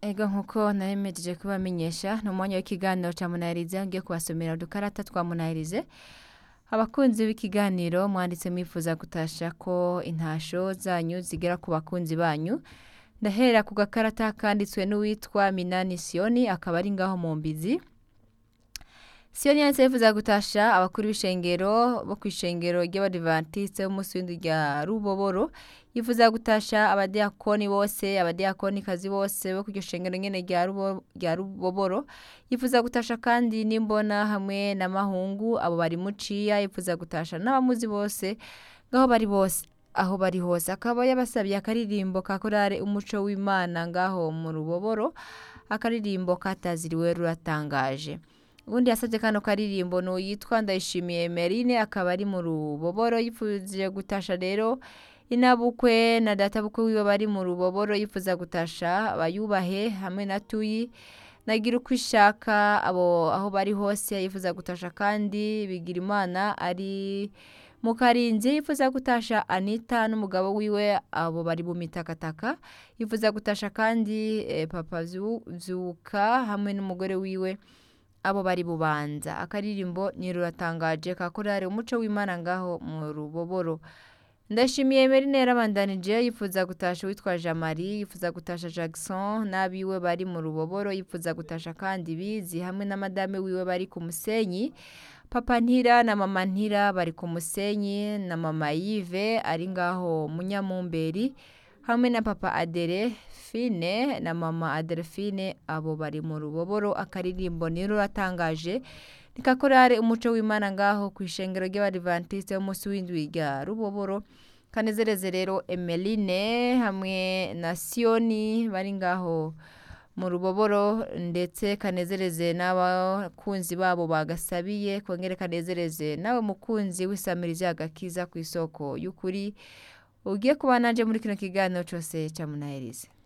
Ego nkuko naremejeje kubamenyesha ni umwanya w'ikiganiro ca Munahirize ngiye kubasomera udukarata twa Munahirize abakunzi b'ikiganiro mwanditse mwifuza gutasha ko intasho zanyu zigera ku bakunzi banyu ndahera ku gakarata kanditswe n'uwitwa Minani Sioni akaba ari ngaho mu mbizi Sioni yanditse yifuza gutasha abakuru b'ishengero bo kw'ishengero ry'abadivantiste b'umunsi w'indwi rya Ruboboro yifuza gutasha abadiakoni bose abadiakonikazi bose bo kw'iryo shengero nyene rya Rubo- rya Ruboboro yifuza gutasha kandi n'imbona hamwe na Mahungu abo bari muciya yifuza gutasha n'abamuzi bose ngaho bari bose aho bari hose akaba yabasabye akaririmbo ka korale umuco w'Imana ngaho mu Ruboboro akaririmbo kataziriwe ruratangaje ubundi yasabye kano karirimbo ni uyitwa Ndayishimiye Merine akaba ari mu Ruboboro yifuje gutasha rero inabukwe na databukwe wiwe bari mu Ruboboro yifuza gutasha abayubahe hamwe na Tuyi nagira uko ishaka abo aho bari hose yifuza gutasha kandi bigira imana ari mu karinzi yifuza gutasha Anita n'umugabo wiwe abo bari mu mitakataka yifuza gutasha kandi eh, papa Vyu- vyuka hamwe n'umugore wiwe abo bari bubanza akaririmbo ni ruratangaje ka korale umuco w'imana ngaho mu ruboboro ndashimiye Merine yarabandanije yifuza gutasha uwitwa Jamari yifuza gutasha Jackson n'abiwe bari mu ruboboro yifuza gutasha kandi bizi hamwe na madame wiwe bari ku musenyi papa ntira na mama ntira bari ku musenyi na mama Yves ari ngaho munyamumberi hamwe na papa Adere Fine na mama Adelphine abo bari mu ruboboro akaririmbo ni ruratangaje nikakorare umuco w'Imana ngaho ku ishengero ry'abadivantiste b'umunsi w'indwi rya Ruboboro kanezereze rero Emeline hamwe na Sioni bari ngaho mu ruboboro ndetse kanezereze n'abakunzi babo bagasabiye kongere kanezereze nawe mukunzi w'isamirizi agakiza ku isoko y'ukuri ugiye kuba nanje muri kino kiganiro cose ca Munahirize